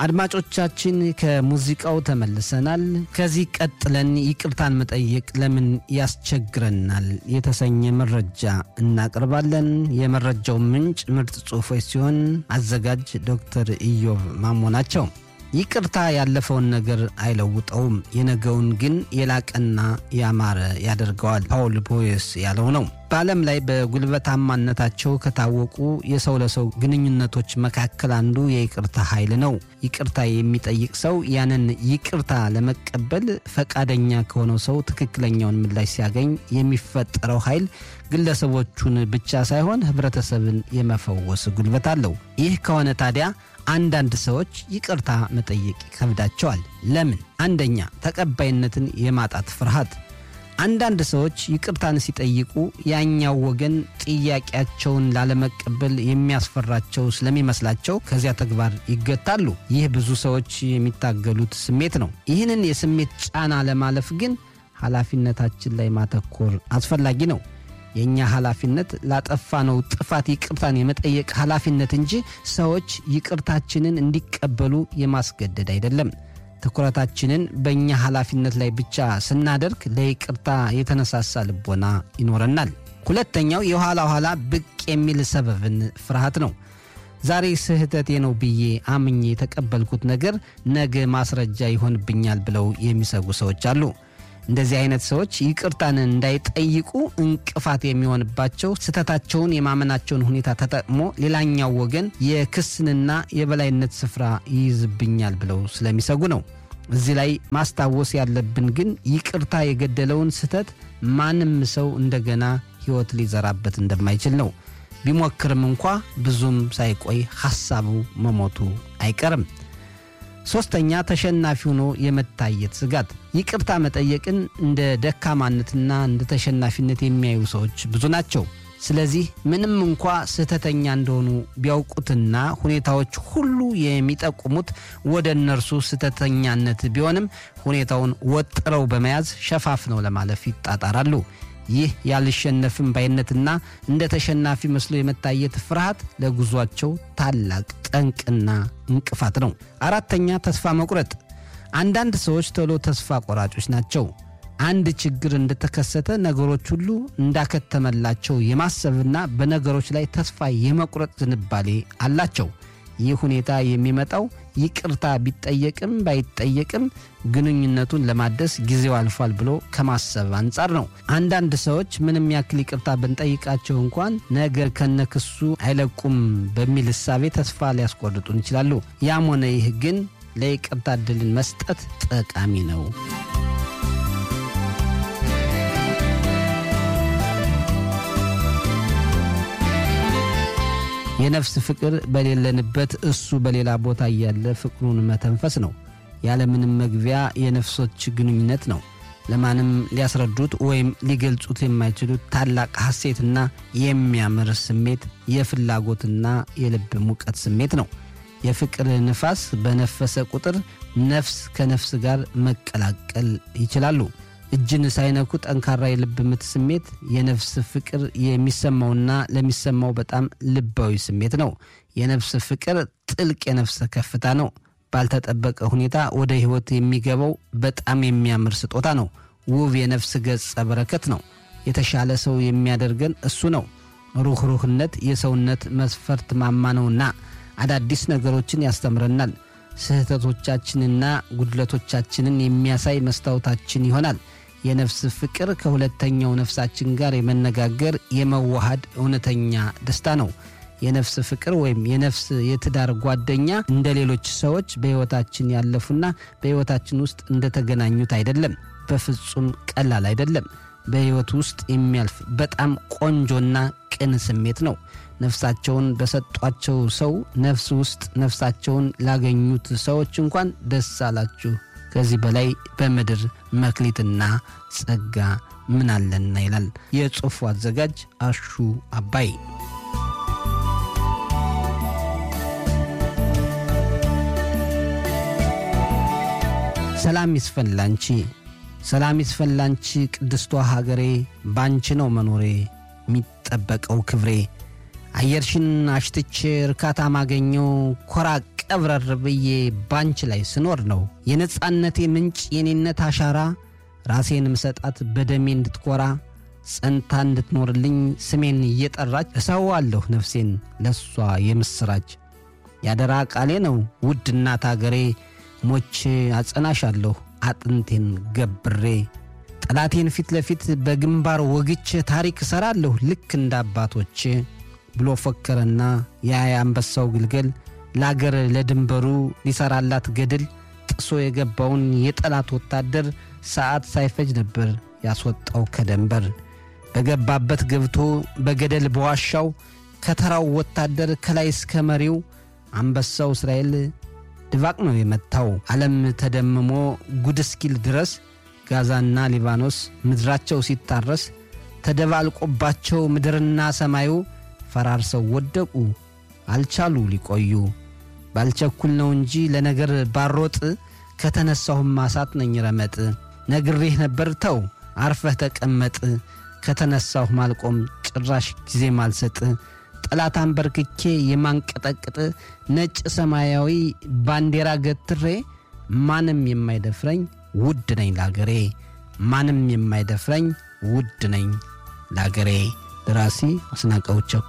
አድማጮቻችን ከሙዚቃው ተመልሰናል። ከዚህ ቀጥለን ይቅርታን መጠየቅ ለምን ያስቸግረናል የተሰኘ መረጃ እናቀርባለን። የመረጃው ምንጭ ምርጥ ጽሑፎች ሲሆን አዘጋጅ ዶክተር ኢዮብ ማሞ ናቸው። ይቅርታ ያለፈውን ነገር አይለውጠውም፣ የነገውን ግን የላቀና ያማረ ያደርገዋል። ፓውል ቦየስ ያለው ነው። በዓለም ላይ በጉልበታማነታቸው ከታወቁ የሰው ለሰው ግንኙነቶች መካከል አንዱ የይቅርታ ኃይል ነው። ይቅርታ የሚጠይቅ ሰው ያንን ይቅርታ ለመቀበል ፈቃደኛ ከሆነው ሰው ትክክለኛውን ምላሽ ሲያገኝ የሚፈጠረው ኃይል ግለሰቦቹን ብቻ ሳይሆን ሕብረተሰብን የመፈወስ ጉልበት አለው። ይህ ከሆነ ታዲያ አንዳንድ ሰዎች ይቅርታ መጠየቅ ይከብዳቸዋል። ለምን? አንደኛ ተቀባይነትን የማጣት ፍርሃት። አንዳንድ ሰዎች ይቅርታን ሲጠይቁ ያኛው ወገን ጥያቄያቸውን ላለመቀበል የሚያስፈራቸው ስለሚመስላቸው ከዚያ ተግባር ይገታሉ። ይህ ብዙ ሰዎች የሚታገሉት ስሜት ነው። ይህንን የስሜት ጫና ለማለፍ ግን ኃላፊነታችን ላይ ማተኮር አስፈላጊ ነው። የእኛ ኃላፊነት ላጠፋነው ጥፋት ይቅርታን የመጠየቅ ኃላፊነት እንጂ ሰዎች ይቅርታችንን እንዲቀበሉ የማስገደድ አይደለም። ትኩረታችንን በእኛ ኃላፊነት ላይ ብቻ ስናደርግ ለይቅርታ የተነሳሳ ልቦና ይኖረናል። ሁለተኛው የኋላ ኋላ ብቅ የሚል ሰበብን ፍርሃት ነው። ዛሬ ስህተቴ ነው ብዬ አምኜ የተቀበልኩት ነገር ነገ ማስረጃ ይሆንብኛል ብለው የሚሰጉ ሰዎች አሉ። እንደዚህ አይነት ሰዎች ይቅርታን እንዳይጠይቁ እንቅፋት የሚሆንባቸው ስህተታቸውን የማመናቸውን ሁኔታ ተጠቅሞ ሌላኛው ወገን የክስንና የበላይነት ስፍራ ይይዝብኛል ብለው ስለሚሰጉ ነው። እዚህ ላይ ማስታወስ ያለብን ግን ይቅርታ የገደለውን ስህተት ማንም ሰው እንደገና ሕይወት ሊዘራበት እንደማይችል ነው። ቢሞክርም እንኳ ብዙም ሳይቆይ ሐሳቡ መሞቱ አይቀርም። ሶስተኛ ተሸናፊ ሆኖ የመታየት ስጋት። ይቅርታ መጠየቅን እንደ ደካማነትና እንደ ተሸናፊነት የሚያዩ ሰዎች ብዙ ናቸው። ስለዚህ ምንም እንኳ ስህተተኛ እንደሆኑ ቢያውቁትና ሁኔታዎች ሁሉ የሚጠቁሙት ወደ እነርሱ ስህተተኛነት ቢሆንም ሁኔታውን ወጥረው በመያዝ ሸፋፍነው ለማለፍ ይጣጣራሉ። ይህ ያልሸነፍም ባይነትና እንደ ተሸናፊ መስሎ የመታየት ፍርሃት ለጉዟቸው ታላቅ ጠንቅና እንቅፋት ነው። አራተኛ ተስፋ መቁረጥ። አንዳንድ ሰዎች ቶሎ ተስፋ ቆራጮች ናቸው። አንድ ችግር እንደተከሰተ ነገሮች ሁሉ እንዳከተመላቸው የማሰብና በነገሮች ላይ ተስፋ የመቁረጥ ዝንባሌ አላቸው። ይህ ሁኔታ የሚመጣው ይቅርታ ቢጠየቅም ባይጠየቅም ግንኙነቱን ለማደስ ጊዜው አልፏል ብሎ ከማሰብ አንጻር ነው። አንዳንድ ሰዎች ምንም ያክል ይቅርታ ብንጠይቃቸው እንኳን ነገር ከነክሱ አይለቁም በሚል እሳቤ ተስፋ ሊያስቆርጡን ይችላሉ። ያም ሆነ ይህ ግን ለይቅርታ ዕድልን መስጠት ጠቃሚ ነው። የነፍስ ፍቅር በሌለንበት እሱ በሌላ ቦታ እያለ ፍቅሩን መተንፈስ ነው። ያለምንም መግቢያ የነፍሶች ግንኙነት ነው። ለማንም ሊያስረዱት ወይም ሊገልጹት የማይችሉት ታላቅ ሐሴትና የሚያምር ስሜት የፍላጎትና የልብ ሙቀት ስሜት ነው። የፍቅር ንፋስ በነፈሰ ቁጥር ነፍስ ከነፍስ ጋር መቀላቀል ይችላሉ። እጅን ሳይነኩ ጠንካራ የልብ ምት ስሜት የነፍስ ፍቅር የሚሰማውና ለሚሰማው በጣም ልባዊ ስሜት ነው። የነፍስ ፍቅር ጥልቅ የነፍስ ከፍታ ነው። ባልተጠበቀ ሁኔታ ወደ ሕይወት የሚገባው በጣም የሚያምር ስጦታ ነው። ውብ የነፍስ ገጸ በረከት ነው። የተሻለ ሰው የሚያደርገን እሱ ነው። ሩኅሩህነት የሰውነት መስፈርት ማማ ነውና አዳዲስ ነገሮችን ያስተምረናል። ስህተቶቻችንና ጉድለቶቻችንን የሚያሳይ መስታወታችን ይሆናል። የነፍስ ፍቅር ከሁለተኛው ነፍሳችን ጋር የመነጋገር የመዋሃድ እውነተኛ ደስታ ነው። የነፍስ ፍቅር ወይም የነፍስ የትዳር ጓደኛ እንደ ሌሎች ሰዎች በሕይወታችን ያለፉና በሕይወታችን ውስጥ እንደተገናኙት አይደለም። በፍጹም ቀላል አይደለም። በሕይወት ውስጥ የሚያልፍ በጣም ቆንጆና ቅን ስሜት ነው። ነፍሳቸውን በሰጧቸው ሰው ነፍስ ውስጥ ነፍሳቸውን ላገኙት ሰዎች እንኳን ደስ አላችሁ። ከዚህ በላይ በምድር መክሊትና ጸጋ ምን አለና ይላል የጽሑፉ አዘጋጅ አሹ አባይ። ሰላም ይስፈን ላንቺ ሰላም ይስፈን ላንቺ ቅድስቷ ሀገሬ ባንቺ ነው መኖሬ የሚጠበቀው ክብሬ አየርሽን አሽትቼ እርካታ ማገኘው ኮራ ቀብረር ብዬ ባንች ላይ ስኖር ነው። የነጻነቴ ምንጭ የኔነት አሻራ ራሴን ምሰጣት በደሜ እንድትኮራ ጸንታ እንድትኖርልኝ ስሜን እየጠራች እሰዋለሁ ነፍሴን ለሷ የምስራች ያደራ ቃሌ ነው ውድ እናት አገሬ ሞቼ አጸናሻለሁ አጥንቴን ገብሬ ጠላቴን ፊት ለፊት በግንባር ወግቼ ታሪክ እሰራለሁ ልክ እንደ አባቶቼ ብሎ ፎከረና ያ የአንበሳው ግልገል ለአገር ለድንበሩ ሊሰራላት ገድል ጥሶ የገባውን የጠላት ወታደር ሰዓት ሳይፈጅ ነበር ያስወጣው ከደንበር በገባበት ገብቶ በገደል በዋሻው ከተራው ወታደር ከላይ እስከ መሪው አንበሳው እስራኤል ድባቅ ነው የመታው። ዓለም ተደምሞ ጉድ እስኪል ድረስ ጋዛና ሊባኖስ ምድራቸው ሲታረስ ተደባልቆባቸው ምድርና ሰማዩ ፈራርሰው ወደቁ አልቻሉ ሊቆዩ። ባልቸኩል ነው እንጂ ለነገር ባሮጥ ከተነሳሁም ማሳት ነኝ ረመጥ። ነግሬህ ነበር ተው አርፈህ ተቀመጥ። ከተነሳሁ ማልቆም ጭራሽ ጊዜ ማልሰጥ ጠላት አንበርክኬ የማንቀጠቅጥ ነጭ ሰማያዊ ባንዲራ ገትሬ ማንም የማይደፍረኝ ውድ ነኝ ላገሬ ማንም የማይደፍረኝ ውድ ነኝ ላገሬ። ደራሲ አስናቀው ቸኮል